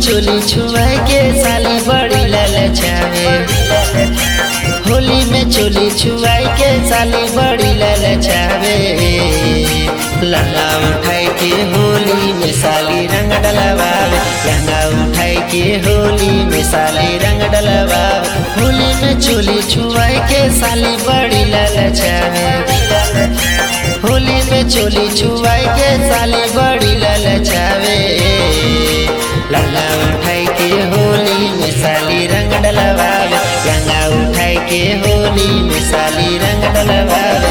चोली छुआई के साली बड़ी ललचावे होली में चोली छुआई के साली बड़ी ललचावे लहंगा उठाई के होली में साली रंग डलवावे लहंगा उठाई के होली में साली रंग डलवावे होली में चोली छुआई के साली बड़ी ललचावे होली में चोली छुआई के साली बड़ी ललचावे लहंगा उठाई के होली में साली रंग डलवावे लहंगा उठाई के होली में साली रंग डलवावे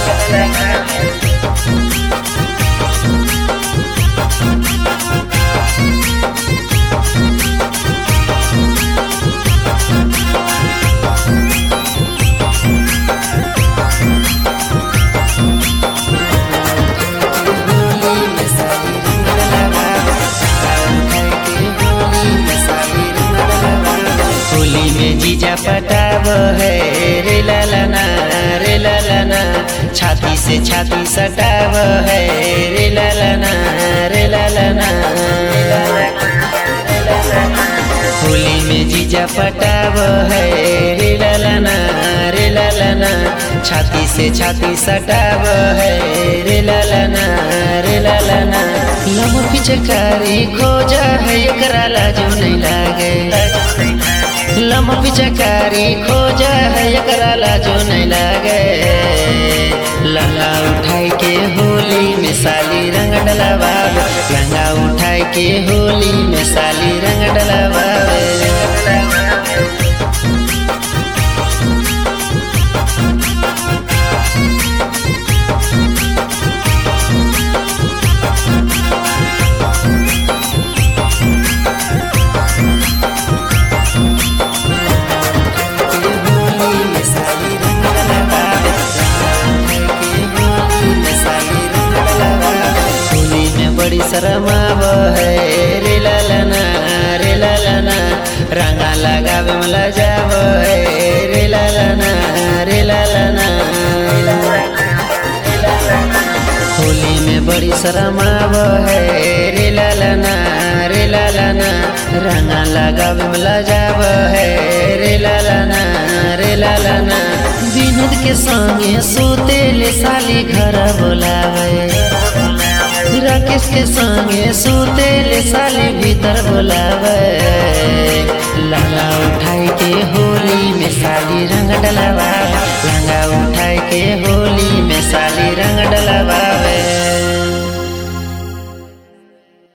होली में साली रंग डलवावे लहंगा उठाई के होली में साली रंग डलवावे होली में जीजा पटाव है रे लालाना रे लालाना छाती से छाती सटाव है रे लालाना रे लालाना होली में जीजा पटाव है रे लालाना रे लालाना छाती से छाती सटाव है रे लालाना रे लालाना लम पिचकारी खोजा है एकरा लाजो नहीं लागे लम पिचकारी खोजा है एकरा लाजो नहीं लागे लहंगा उठाई के होली में साली रंग डलवावे लहंगा उठाई के होली में साली रंग डलवावे होली में साली रंग डलवावे होली में साली रंग डलवावे होली में बड़ी शरमाव है रे लालाना रे लालाना रंगा लगावे मला जाव है रे लालाना रे लालाना होली में बड़ी शरमाव है रे लालाना रे लालाना रंगा लगावे मला जाव है रे लालाना रे लालाना विनोद के संगे सोते ले साली घर बोलावे राकेश के संगे सोते ले साली भीतर बोलावे लहंगा उठाई के होली में साली रंग डलवा लहंगा उठाई के होली